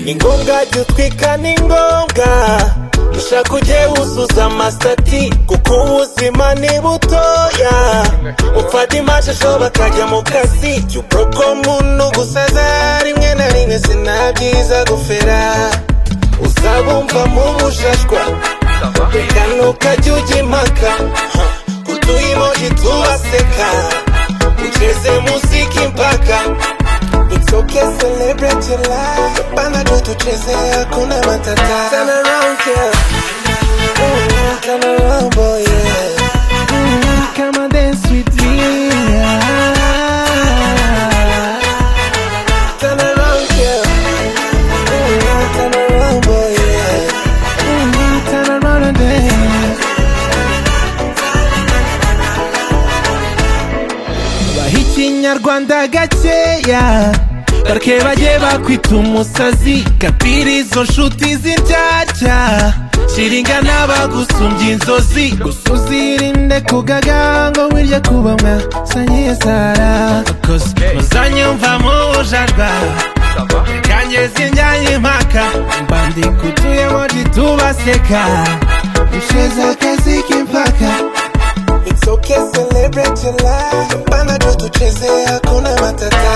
uzajya utwika ni ngombwa ushaka ujye wuzuza amasitati kuko ubuzima ni butoya ufata imashusho bakajya mu kazi cy'ubwo ko muntu gusaza rimwe na rimwe sinabyiza gufera uzabumva mu bujajwa reka ntukajya ujya impaka kuduhimoji tubaseka ugeze muziki mpaka It's okay, celebrate your life. Panda tu tucheze, hakuna matata. Turn around, girl. Mm, Turn around, boy, yeah. Mm, Come and dance with me. yeah. Turn around, girl. Mm, Turn around, boy, yeah. Mm, Turn around and dance. baha ikinyarwanda gakeya bareke bajye bakwita umusazi kapira izo nshuti z'indyarya shiringa n'abagusumbya inzozi gusa uzirinde kugaga ngo wirye kuba mwasanyiye sara koze muzanyumva mu bujarwa kanjye zinjyanye impaka mbandika utuyemoji tubaseka usheze akazi k'impaka It's okay, celebrate your life. Panda tu tucheze, hakuna matata.